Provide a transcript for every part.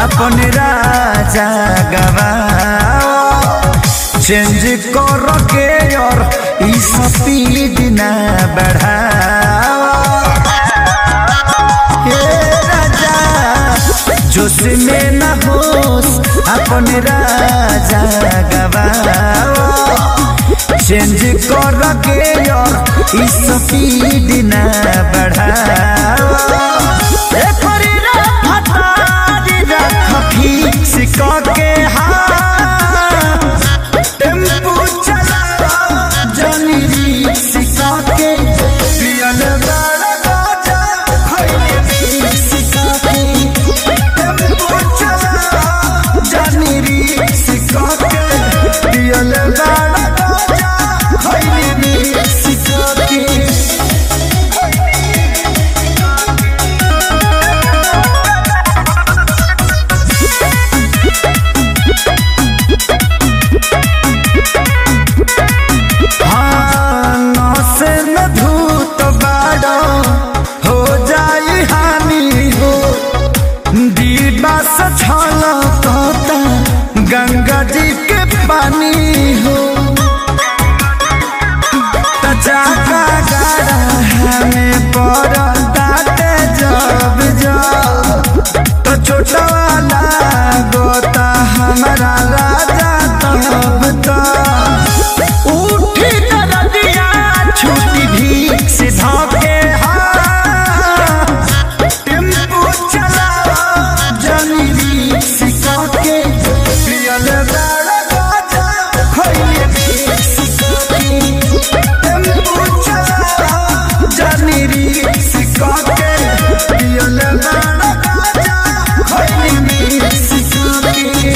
अपन राजा गवाओ चेंज कर के और ई स्पीड ना बढ़ाओ हे राजा जोश में न होश अपन राजा गवाओ चेंज कर के और ई स्पीड ना बढ़ाओ एकर रफ्तार रख फिक्स के हाँ टेम्पू चला जनी रिक्स के पियल बड़ा गाजा खइले रिक्स के टेम्पू चला जनी रिक्स के पियल बड़ा गाजा खइले रिक्स के हाँ, नौसे में धूत बाड़ो हो जाई हानि हो दीवा से छलकता गंगा जी के पानी हो त चाका गाड़ा हमें पड़ताते जब जब तो छोटा वाला गोता हमारा राजा तब तक उठी नदिया छुट्टी भी से धोके हाँ टेम्पू चला जनी रिक्स के पियल बड़ा गाजा खइले रिक्स के टेम्पू चला जनी रिक्स के पियल बड़ा गाजा खइले रिक्स के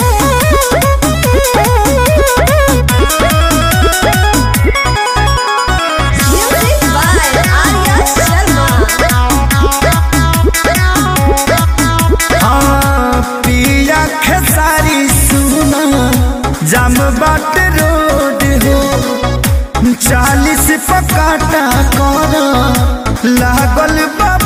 Music by Arya Sharma. हाँ, पिया खेसारी सुना जाम बाट रोड हो चालीस पकाटा कर लागल बा